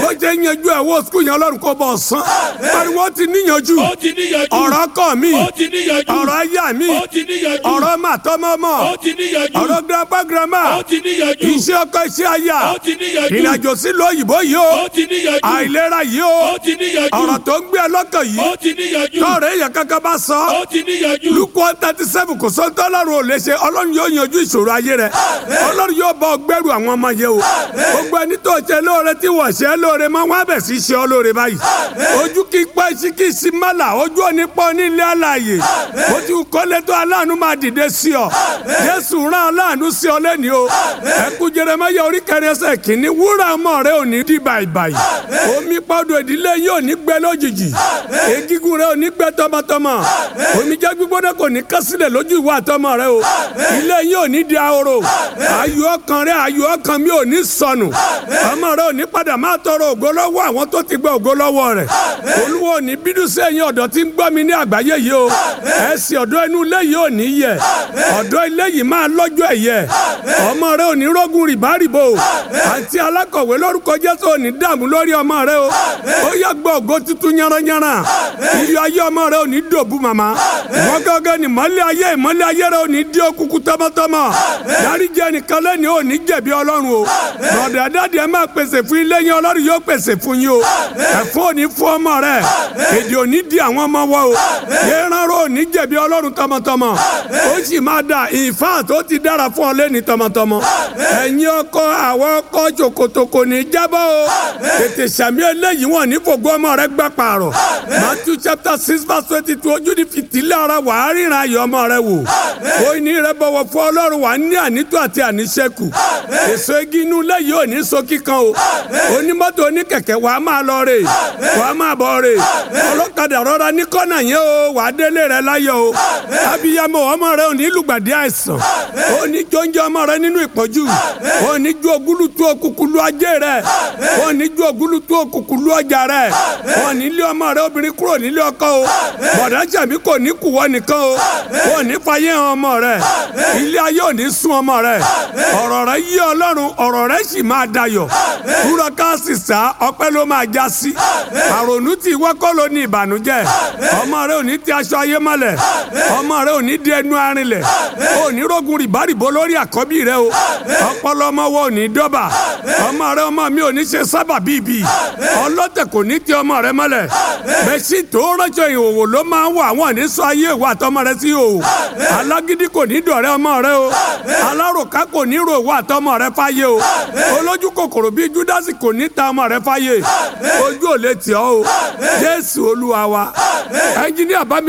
bó ṣe ń yanjú ẹ̀wọ̀ skul yẹn ọlọ́run kó bọ̀ sán pariwo ti níyanjú ó ti níyanjú. ọ̀rọ̀ kọ̀ mi ó ti níyanjú. ọ̀rọ̀ ayá mi ó ti níyanjú. ọ̀rọ̀ màtọ́mọ́mọ́ ó ti níyanjú. ọ̀rọ̀ grandpa grandma ó ti níyanjú. iṣẹ́ ọkọ iṣẹ́ aya ó ti níyanjú. ìrìnàjò sílùú òyìnbó yìí o ó ti níyanjú. àìlera yìí o ó ti níyanjú. ọ̀rọ̀ tó ń gbé ẹ lọ́kàn yìí ó ti níyanjú. tọ́ọ̀rẹ́ èèyàn kankan bá sọ ó ti níyanjú. luke one thirty seven kò sọ tọ́lọ́run ò lè ṣe ọlọ́run yóò yanjú ìṣòro ayé rẹ ọlọ́run yóò bọ́ gbẹ́rù àwọn ọmọ yẹn o gbogbo ẹni tó ṣe lóore tí wọ́n ṣe lóore mọ́ wọn á bẹ̀ sí ṣe ọ lóore báyìí ojú kí pẹ́ sí kí sí mọ́là ojú òní pọ́ nílé àlàyé ojú kọ́lé tó aláàánú máa dìde sí ọ jésù rán aláàánú sí ọ lẹ́ni o ẹkú jeremaya orí kẹrin ẹsẹ̀ kìíní wúrà ọmọ rẹ ò ní di bàìbàì omi pọ́dọ̀ ìdílé yóò ní gbẹ lójijì egigun rẹ ò ní gbẹ tọmọtọmọ omijé gbígbóná kò ní kásílẹ̀ lójú ìwà àtọmọ rẹ o ilé yóò ní di ahoro ayọ̀ ọkàn rẹ ayọ̀ ọkàn mi ò ní sọnù ọmọ rẹ ò ní padà máa tọrọ ògo lọ́wọ́ àwọn tó ti gba ògo lọ́wọ́ rẹ̀ olúwo ò ní bínú sí ẹ̀yin ọ̀dọ́ tí ń gbọ́ mi ní àgbáyé yìí o ẹ̀sìn ọ̀dọ́ inú ilé yìí ò ní yẹ ọ̀dọ́ ilé yìí máa lọ́jọ́ ẹ̀yẹ ọmọ rẹ ò ní rógun rìbárìbò àti alákọ̀wé lórúkọ jésù ò ní dààmú lórí ọmọ rẹ o ó yẹ gbọ́ ògo tuntun yánranyánra iyọ̀ ayé ọmọ rẹ ò ní dòbu màmá wọ́n gángan ní mọ́lẹ̀ ayé ìmọ́lẹ̀ ayé rẹ ò ní dí òkùnkùn tọmọtọmọ dáríjì ẹnìkan lẹ́ni ò ní jẹ̀bi ọlọ́run o lọ́dọ̀ dáàdì ẹ máa pèsè fún ilé yẹn ọlọ́run yóò pèsè fún yín o ẹ̀fọ́ ò ní fún ọmọ rẹ èdè ò ní di àwọn ọmọ wa o yéèrànró ò ní jẹ̀bi ọlọ́run tọmọtọmọ ó sì máa dà ìfà tó ti dára fún ọ lẹ́ni tọmọtọmọ ẹ̀yin ọkọ àwọn ọkọ ṣòkòtò kò ní jábọ́ o tètè sàmì eléyìí wọn ní fògbó ọmọ rẹ gbà pààrọ̀ Matthew chapter six verse twenty two ojú ní fìtílẹ̀ ara wà á ríran ayọ̀ ọmọ rẹ wò ó ní rẹ bọ̀wọ̀ fún ọlọ́run wà á ní ànító àti àníṣẹ́kù èso igi inú lẹ́yìn ò ní so kíkan o onímọ́tò oníkẹ̀kẹ́ wà á máa lọ rè wà á máa bọ̀ rè ọlọ́kadà rọra ní kọ́nà yẹn o wà á délé rẹ láyọ̀ o abiyamọ ọmọ rẹ ò ní lùgbàdì àìsàn ó ní jọ́njẹ́ ọmọ rẹ nínú ìpọ́njú ó ní ju ògúlùtú òkùnkùn lu ajé rẹ ó ní ju ògúlùtú òkùnkùn lu ọjà rẹ ó ní lé ọmọ rẹ obìnrin kúrò nílé ọkọ o bọ̀dá jàmí kò ní kùwọ́ nìkan o ó ní fàyè hàn ọmọ rẹ ilé ayé ò ní sún ọmọ rẹ ọ̀rọ̀ rẹ yí ọlọ́run ọ̀rọ̀ rẹ sì máa dayọ̀ kúrọ̀ káàsì sá ọpẹ́ ló máa já sí àrònú tí wọ́kọ́ ló ní ìbànújẹ́ ọmọ rẹ ò ní ti aṣọ ayé mọ́lẹ̀ ọmọ rẹ ò ní di ẹnu arinlẹ̀ ò ní rogun rìbárìbó lórí àkọ́bí rẹ o ọpọlọ ọmọ wo ò ní dọ́bà ọmọ rẹ ọmọ mi ò ní ṣe sábà bíbí ọlọ́tẹ̀ kò ní ti ọmọ rẹ mọ́lẹ̀ bẹ́sí tó rọ́jò ìhòòhò ló máa ń wà wọ́n ní sọ ayé ìwà àtọmọ rẹ sí ìhòòhò alágídí kò ní dọ̀rẹ́ ọmọ rẹ o alárùká kò ní rò ìwà àtọmọ rẹ fáyé o olójú kòkòrò bíi júdásì kò ní ta ọmọ rẹ fáyé ojú ò lè tì ọ́ o jésù olúwa wa ẹnjíníà bá mi.